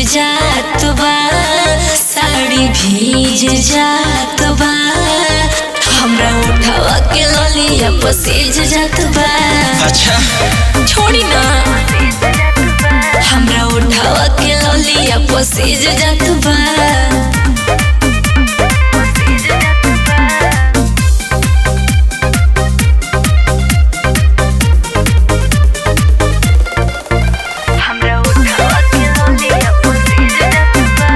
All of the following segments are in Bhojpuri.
जात बा साड़ी भीज जात बा हमरा उठावा के ललिया पसीज जात बा अच्छा छोड़ी ना हमरा उठावा के ललिया पसीज जात बा हमरा उठावा के ललिया पसीज जात बा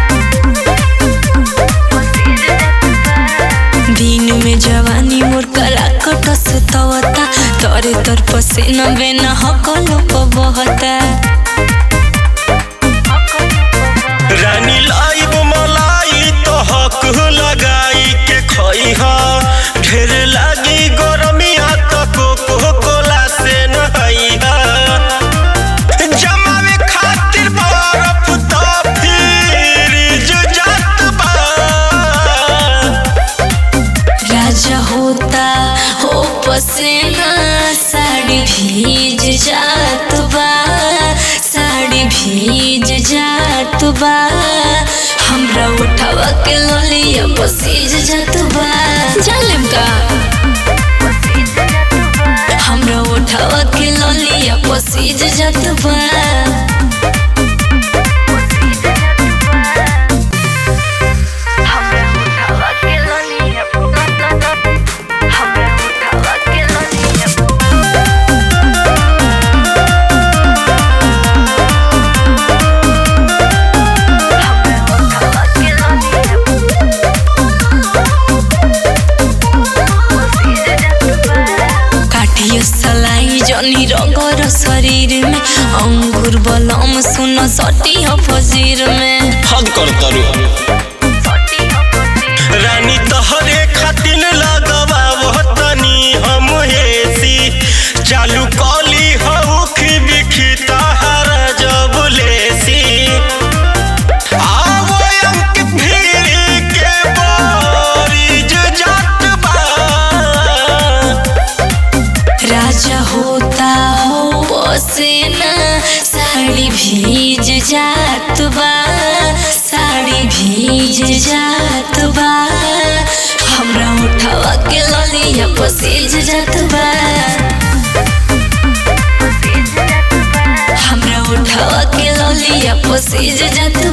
पसीज जात बा दिन में जवानी मोर कला कटस तवता तोरे तोर पसीना बेना हकलो प बहता रानी लाइब मलाई तो हक लगाई के खई हा ढेर लागी गरमिया तो कोको कोला से नहाई हा जमावे खातिर बर्फ तो फ्रिज जात बा राजा होता हो पसीना साड़ी भीज जात बा साड़ी भीज जात बा हमरा उठावा के लोलिया पसीज जात बा जालिम का हमरा उठावा के लोलिया पसीज जात बा हमरा उठावा के लोलिया हमरा उठावा के लोलिया काटियो सलाई जनी रगर शरीर में अंगूर बलम सुन सटी हो फजीर में हद कर तरू रानी तहरे खातिर लगवा तनी हम हेसी चालू कली हउख बिखी तहर जब लेसी आवो अंक भीड़ के बोरिज जात बा राजा होता हो पसीना साड़ी भीज जात बा साड़ी भीज जात बा हमरा उठावा के ललिया पसीज जात बा हमरा उठावा के ललिया पसीज जात